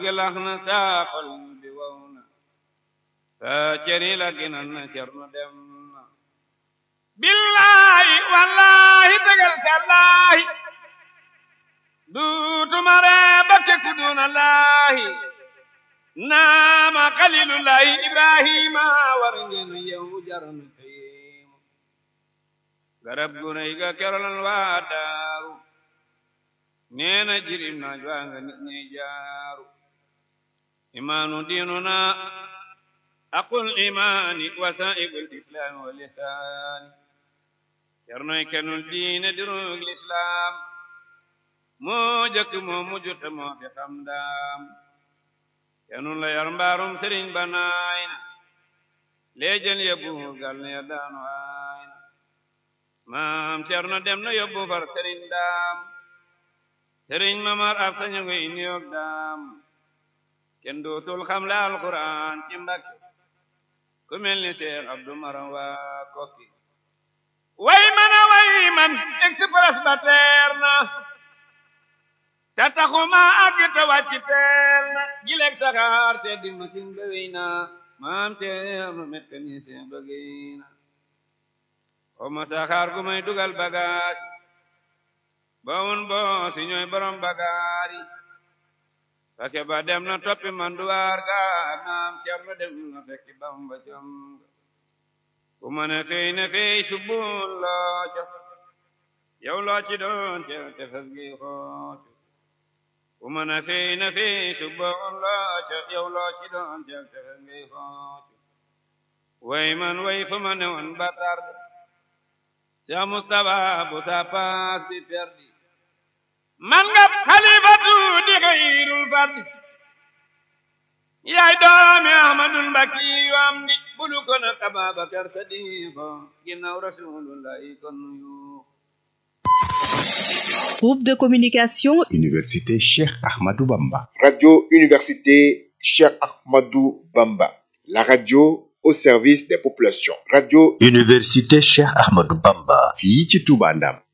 gelax na saa xol bi wow na saa ceri la ginal na cernu dem na billahi wallahi tegal tallahi duutuma ree ba tekku duna laahi naama xalilullahi ibrahima war ngeen yow jarnu kayim garab gu rëy ga kerolal waa daaru neena jirim naaj waa nga nit ñi jaaru imaanu diinuna aqul imaani wasaa'ibul islaami wa lisaani cernoy kenul diine dirug lislaam moo jëkk moo mujj te moo fi xam daam kenul la yar mbaarum sëriñ ba naay na leejël yóbbu gal ne ya daanu aay na maam cerno dem na yóbbu far sëriñ daam sëriñ mamar af sañu ngoy niyoog daam kenn dootul xam la alquran ci mbakke ku mel ni seex abdu maram waa kokki way man a way man express ba teer na te taxuma àgg te wàcc teel na gileeg saxaar te di machine ba wéy na maam ceerno mécanicien ba géy na xoma saxaar gu may dugal bagage bawun bo si ñooy borom bagaari fake ba dem na toppi manduwaar ga maam ceerno dem na fekki bamba jom ku ma ne fey ne fey subbun looco yow loo ci doon ceer te fes gi xooco ku ma ne fey ne fey subbun looco yow loo ci doon ceer te fes gi xooco way man way fu ma ne woon ba tarde Cheikh Moustapha bu sa paas bi perdi man nga xalifatu di xayrul fardi yaay doomi ahmadul mbakki yu am di bulu ko na ababakar sadiqo ginnaaw rasulullahi kon yu Groupe de communication Université Cheikh Ahmadou Bamba. Radio Université Cheikh Ahmadou Bamba. La radio au service des populations. Radio Université Cheikh Ahmadou Bamba. fii ci Touba Ndam.